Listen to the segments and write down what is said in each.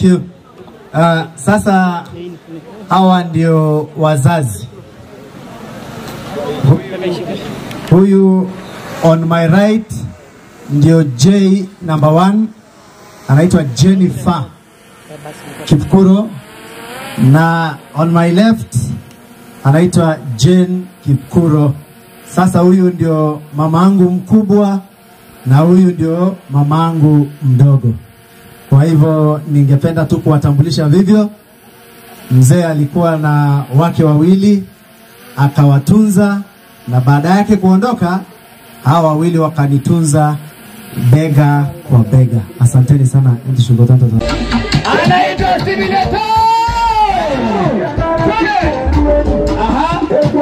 you. Uh, sasa hawa ndio wazazi. Hu- Huyu on my right ndio J number one anaitwa Jennifer Kipkuro na on my left anaitwa Jane Kipkuro. Sasa huyu ndio mamangu mkubwa na huyu ndio mamangu mdogo. Kwa hivyo ningependa tu kuwatambulisha vivyo. Mzee alikuwa na wake wawili akawatunza, na baada yake kuondoka, hawa wawili wakanitunza bega kwa bega. Asanteni sana. Ndi shugo tanto tanto. anaitwa Simileto. Aha.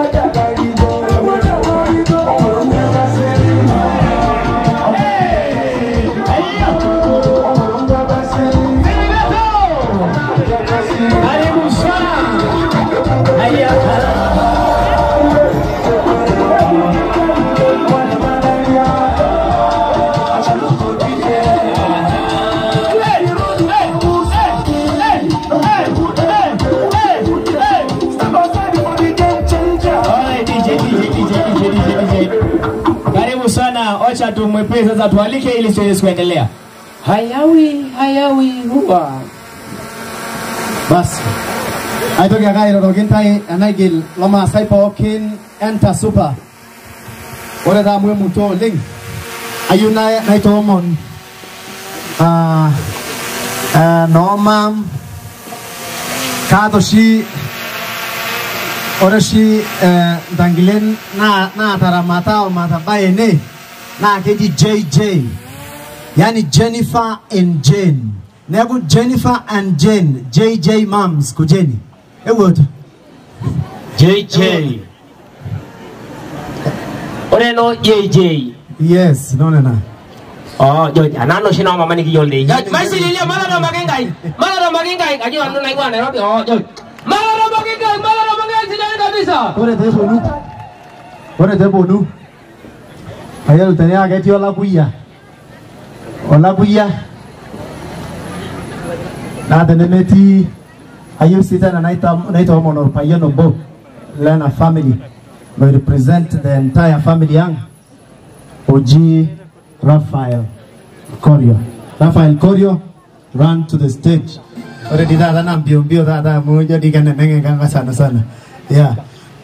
Karibu sana. Haya. Karibu sana, wacha tumwepee sasa, tualike ili tuweze kuendelea. Hayawi hayawi huwa Bas. Aitoki ake airoroki ntae enaigil lomaasai pookin enta supa. Ore taa amu emuto oleng, ayieu na- naitoomon ah, eh, noomam kaata oshi ore oshi eh, ntangilen naa- naataramata omatabai ene naa keji JJ yani Jennifer and Jane. Neeku Jennifer and Jane, JJ moms kujeni. Ewuoto. JJ. Ore no JJ. Yes, no nena. Oh, George, anano shi na mama niki yolde. Masi lilia mala na magengai. Mala na magengai. Kaji anu na igwa Nairobi. Oh, George. Mala na magengai, mala na magengai sidani kabisa. Ore te bonu. Ore te bonu. Ayel tene ake etii olakuya. Olakuya. Naa tenemetii ayieu sii tena naita- naitoomon orpayian obo lena family loi represent the entire family ang oji Raphael Korio. Raphael Korio run to the stage. Ore di taata naa mbio mbio taata amu ijo dii keneneng'ekanga sana sana. Yeah.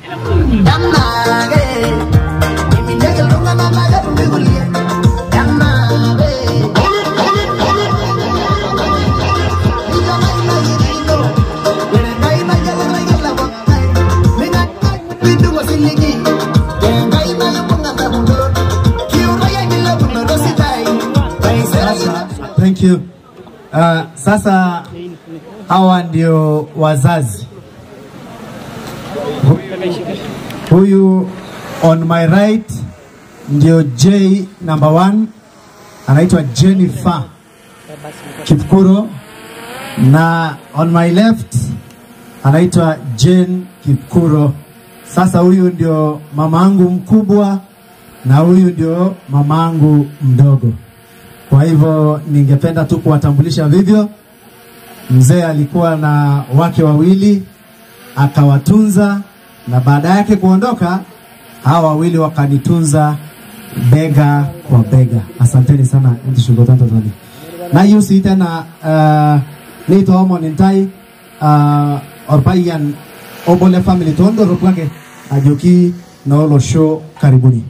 Thank you. Uh, sasa hawa ndio wazazi. Hu- Huyu on my right ndio J number one anaitwa Jennifer Kipkuro na on my left anaitwa Jane Kipkuro. Sasa huyu ndio mamangu mkubwa na huyu ndio mamangu mdogo. Kwa hivyo ningependa tu kuwatambulisha vivyo. Mzee alikuwa na wake wawili akawatunza, na baada yake kuondoka, hawa wawili wakanitunza bega kwa bega. Asanteni sana ntishugo tanto tani nayieu sii tena uh, neitoomon intai uh, orpayian obo le family toondorropu ake ajoki noolosho karibuni.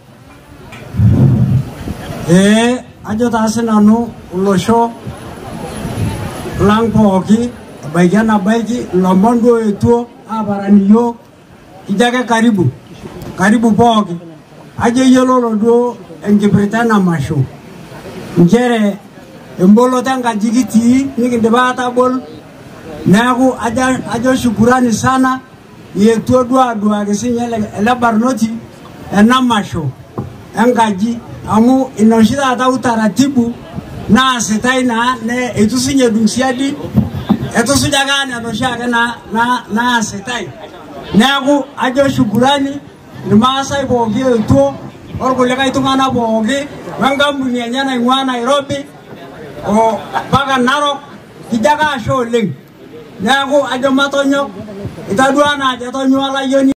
ee ajo taa sinanu olosho lang pooki ebaiki enabaiki ilomon duo etuo aaparan iyiok kijo ake karibu karibu pooki ajo iyiololo duo enkipirta ena masho nchere emboloto enkaji kitii nikindipa atabol neeku ajo, ajo shukurani sana ietuo duo aduaki sinye ele ele barnoti ena masho enkaji amu ina oshi taata utaratibu naasitai naa ne eitu sinye edung siadi etusuja ake aa nena oshiake na- na- naasitai neeku ajo shukurani irmaasai pooki etuo orkulikae tung'anak pooki wenkampuni enye naing'ua Nairobi o mpaka Narok kijo ake ashe oleng neeku ajo matonyok itadua naa ajo etonyua olayioni